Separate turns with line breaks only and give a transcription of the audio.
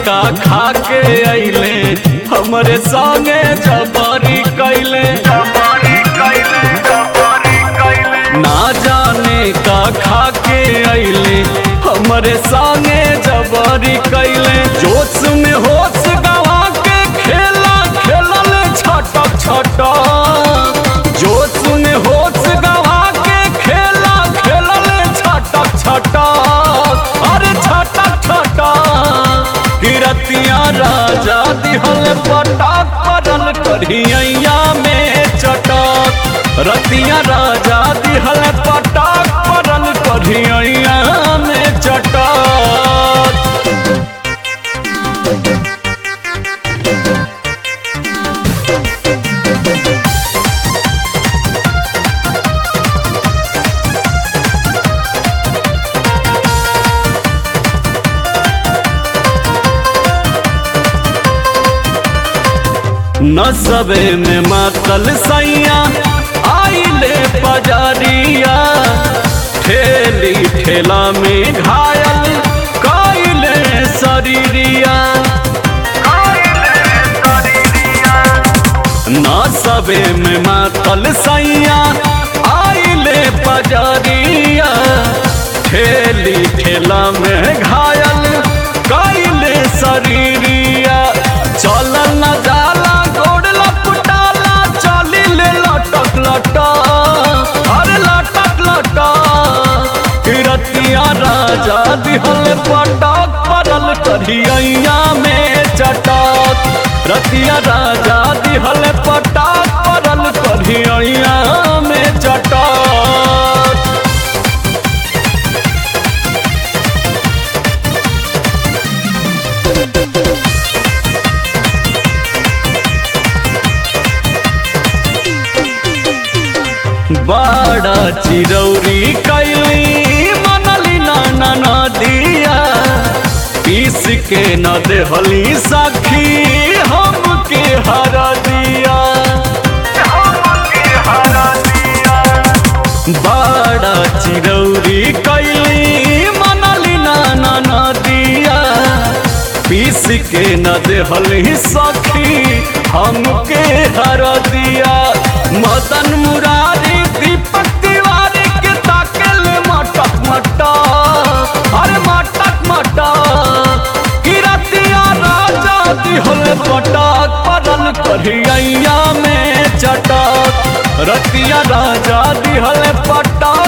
का खा के अइले हमरे संगे जबरी कैले ना जाने का खा के अइले हमरे संगे जबरी कैले जोश में होश गवा के खेला खेलल छटक छटक जोश में होश गवा के खेला खेलल छटक छटक अरे छटक छटक किरतिया राजा दिहल पटक पड़ल कढ़िया में चटक रतिया राजा दिहल पटक पड़ल कढ़िया में चटक नसबे में मातल सैया आइले पजरिया ठेली ठेला में घायल कैले शरीरिया नसबे में मातल सैया आइले पजरिया ठेली ठेला में घायल कैले शरीरिया चलल न जाला गोड़ लपटाला चली ले लटक लटा अरे लटक लटा किरतिया राजा दिहल पटक पड़ल कढ़िया में चटक रतिया राजा दिहल पटक पड़ल कढ़िया में चटक बड़ा चिरौरी कैली मनली नाना नदिया पीस के न देहली सखी हमके हर दिया बड़ा चिरौरी कैली मनली नाना नदिया पीस के न देहली सखी हमके हर दिया मदन मुरारी दीपक तिवारी के ताकल मटक मटक अरे मटक मटक किरतिया राजा दिहल पटक पड़ल कढ़िया में चटक रतिया राजा दिहल पटक